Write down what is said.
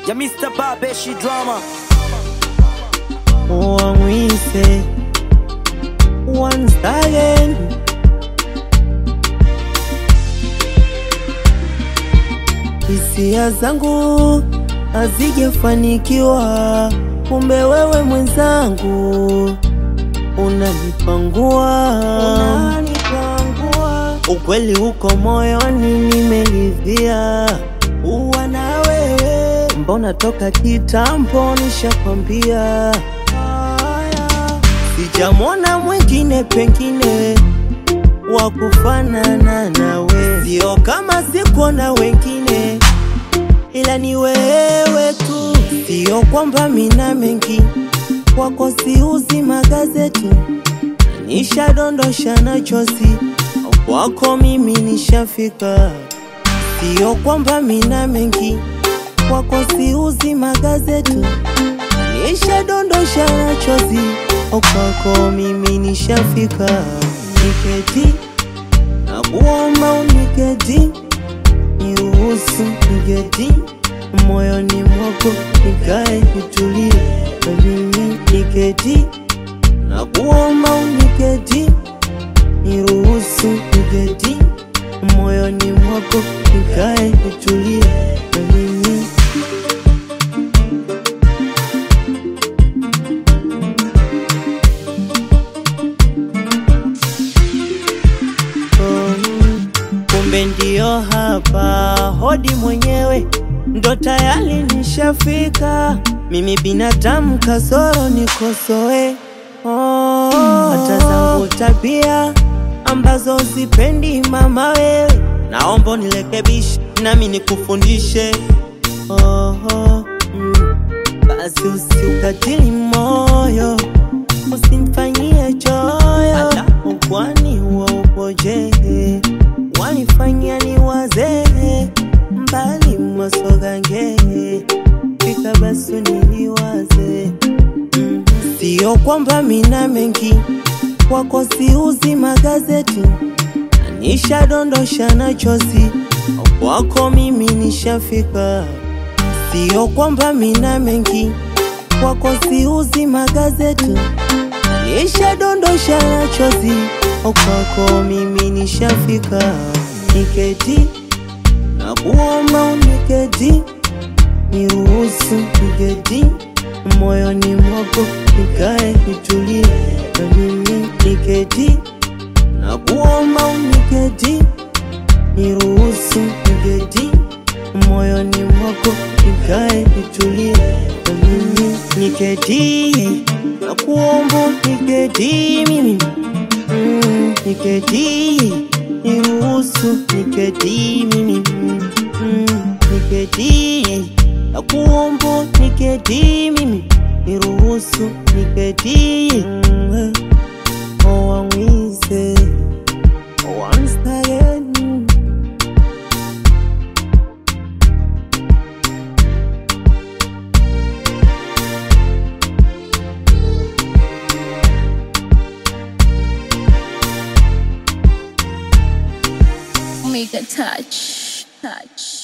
ya Mr. Babeshi Drama. Wamwise once again. Hisia zangu hazijafanikiwa, kumbe wewe mwenzangu unanipangua, unanipangua. Ukweli uko moyoni, nimeridhia uwa na wewe, mbona toka kitambo nishakwambia sijamwona mwingine pengine wa kufanana nawe, sio kama sikuona wengine, ila ni wewe tu. Sio kwamba mina mengi kwako, siuzi magazeti, nishadondosha na chozi kwako, mimi nishafika. Sio kwamba mina mengi kwako, siuzi magazeti, nishadondosha na chozi kwako, mimi nishafika. Niketi na kuomba uniketi, niruhusu niketi moyoni mwako, nikae nitulie na mimi niketi na kuomba uniketi, niruhusu niketi moyoni mwako, nikae nitulie na mimi kumbe ndio hapa hodi mwenyewe ndo tayari nishafika. Mimi binadamu kasoro nikosoe, oh, hata zangu tabia ambazo sipendi mama wewe, naomba nirekebishe nami nikufundishe. Oh, oh, mm. Basi usiukatili moyo, usimfanyie choyo, ukwani huo upoje? wanifanya ni wazee mbali mwasogange fika basi niliwaze mm. Sio kwamba mina mengi kwako, siuzi magazeti, nishadondosha na chozi kwako, mimi nishafika. Sio kwamba mina mengi kwako, siuzi magazeti, nishadondosha na chozi kwako, mimi nishafika. Niketi na kuomba uniketi, niruhusu niketi moyoni mwako, nikae nitulie na mimi niketi na kuomba uniketi, niruhusu niketi moyoni mwako, nikae nitulie na mimi niketi na kuomba uniketi mimi mm, niketi niruhusu niketi mimi mm, niketi na kuomba niketi mimi niruhusu niketi mm, oh, wamwise once again Make a touch, touch.